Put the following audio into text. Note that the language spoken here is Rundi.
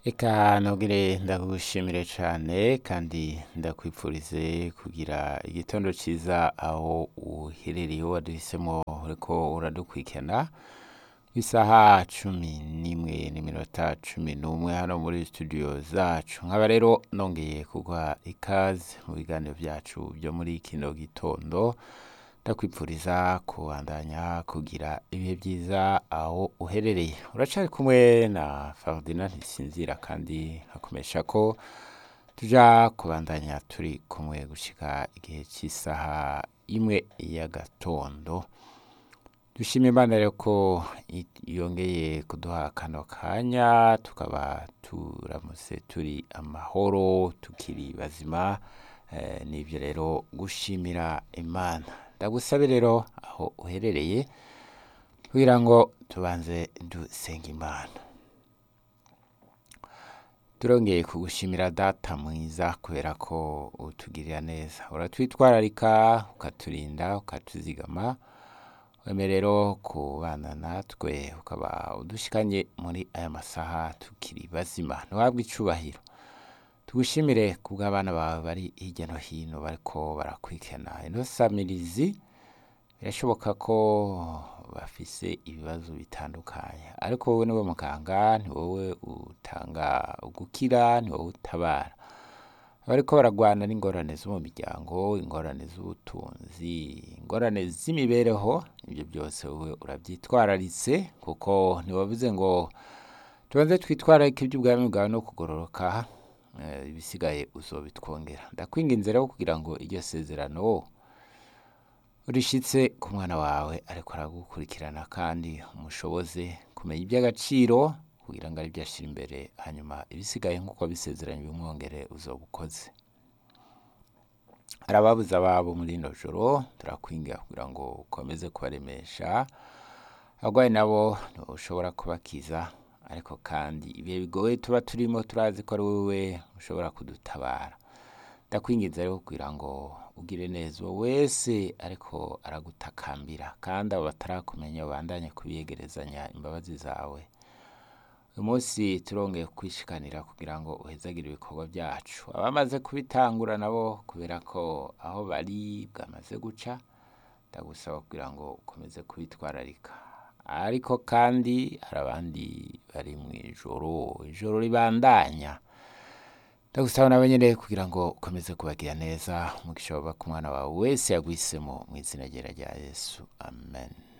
Eka nogere ndagushimire cane kandi ndakwipfurize kugira igitondo ciza aho uherereye waduhisemo uriko uradukurikirana isaha cumi n'imwe n'iminota cumi n'umwe hano muri studio zacu nkaba rero nongeye kuguha ikaze mu biganiro vyacu vyo muri kino gitondo ndakwipfuriza kubandanya kugira ibihe vyiza aho uherereye uracari kumwe na Ferdinand Ntisinzira kandi nkakomesha ko tuja kubandanya turi kumwe gushika igihe c'isaha imwe y'agatondo dushima imana rero ko i- yongeye kuduha kano kanya tukaba turamutse turi amahoro tukiri bazima eh, nivyo rero gushimira imana ndagusabe rero aho uherereye kugira ngo tubanze dusenga imana turongeye kugushimira data mwiza kubera ko utugirira neza uratwitwararika ukaturinda ukatuzigama weme rero kubana natwe ukaba udushikanye muri aya masaha tukiri bazima ntiwabwe icubahiro tugushimire kubw'abana bawe bari hirya no hino bariko barakwikena ino samirizi birashoboka ko bafise ibibazo bitandukanye ariko wowe niwe muganga ni wowe utanga ugukira ni wowe utabara bariko baragwana n'ingorane zo mu miryango ingorane z'ubutunzi ingorane z'imibereho ibyo byose wowe urabyitwararitse kuko ntiwavuze ngo tubanze twitwararike iby'ubwami bwawe no kugororoka eh, ibisigaye uzobitwongera ndakwinginze rero kugira ngo iryo sezerano urishitse ku mwana wawe ariko aragukurikirana kandi umushoboze kumenya iby'agaciro kugira ngo aribyo ashyira imbere hanyuma ibisigaye nk'uko bisezeranye bimwongere uzoba ukoze hari ababuze ababo muri ino joro turakwingira kugira ngo ukomeze kubaremesha abarwayi nabo ushobora kubakiza ariko kandi ibihe bigoye tuba turimo turazi ko ari wowe ushobora kudutabara ndakwinginze rero kugira ngo ugire neza uwo wese ariko aragutakambira kandi abo batarakumenya babandanye kubiyegerezanya imbabazi zawe uyu munsi turongeye kwishikanira kugira ngo uhezagire ibikorwa byacu abamaze kubitangura nabo kubera ko aho bari bwamaze guca ndagusaba kugira ngo ukomeze kubitwararika ariko kandi hari abandi bari mu ijoro ijoro ribandanya ndagusaba nawe nyine kugira ngo ukomeze kubagira neza umugisha waba ku mwana wawe wese yagwisemo mu izina ryera rya yesu amen